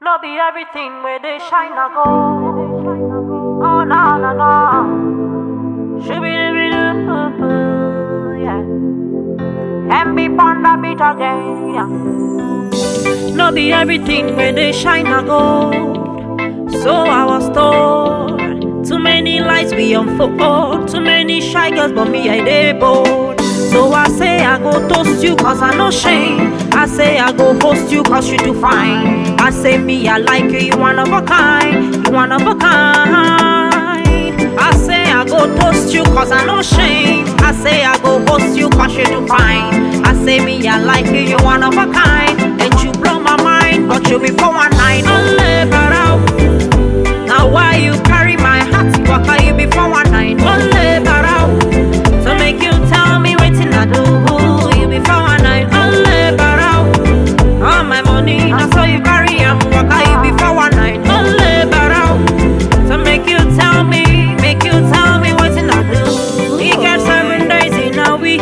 No be everything where they shine a go. Oh no no no. Shooby yeah. And be on the beat again. Yeah. No be everything where they shine a gold. So I was told. Too many lights we unfold. Too many shy girls, but me I dey bold. So I say I go toast you cause I no shame. I say I go host you cause you do fine. I say me I like you, you one of a kind. You one of a kind. I say I go toast you cause I no shame. I say I go host you cause you do fine. I say me I like you, you one of a kind. And you blow my mind, but you be for one night. Only but out. Now why you carry my heart? What can you be for one night? Only but out. So make you tell me waiting I do. You be for one night. Only but out. All my money, now so you carry am. What can you be for one night? Only but out. So make you tell me, make you tell me waiting I do. We get seven days in a week.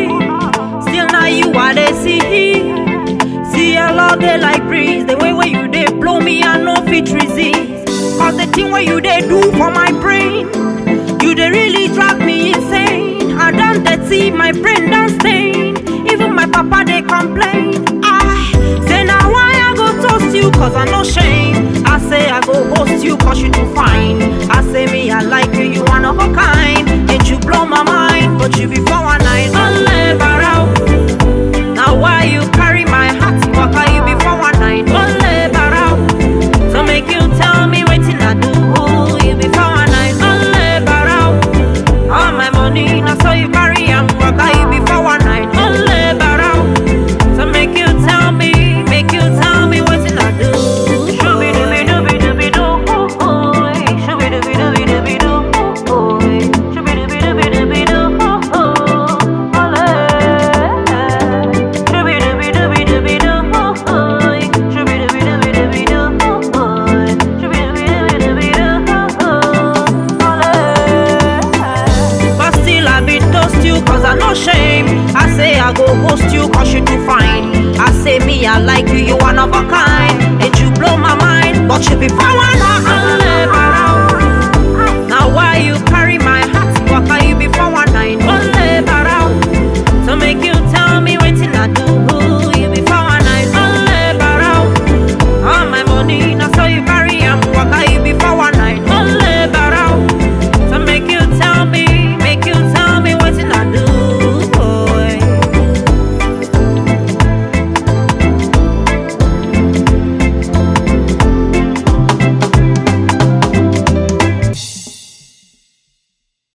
Still now you are the see. See I love they like breeze. The way where you they blow me, I no fit resist. Cause the thing where you they do for my brain, you they really drive me insane. I done that see my brain done stain. Even my papa they complain. I say now why I go toast you cause I no shame. I say I go host you cause you do fine. I say me I like you, you one of a kind. And you blow my mind, but you be for one night. Only but out. Now why you carry my heart? What can you be for one night? Only but out. So make you tell me waiting I do. You be for one night. Only but out. All my money, now so you carry am. What can you be for one night? Only but out. So make you tell me, make you tell me waiting I do. Shooby dooby dooby dooby doo. Shooby dooby dooby dooby doo. Shooby dooby dooby dooby doo. Shooby dooby dooby dooby doo. Shooby dooby dooby dooby doo. Shooby dooby dooby dooby doo. But still I be toast you cause I no shame. I say I go host you cause you do fine. I say me I like you, you one of a kind. And you blow my mind, but you be fine.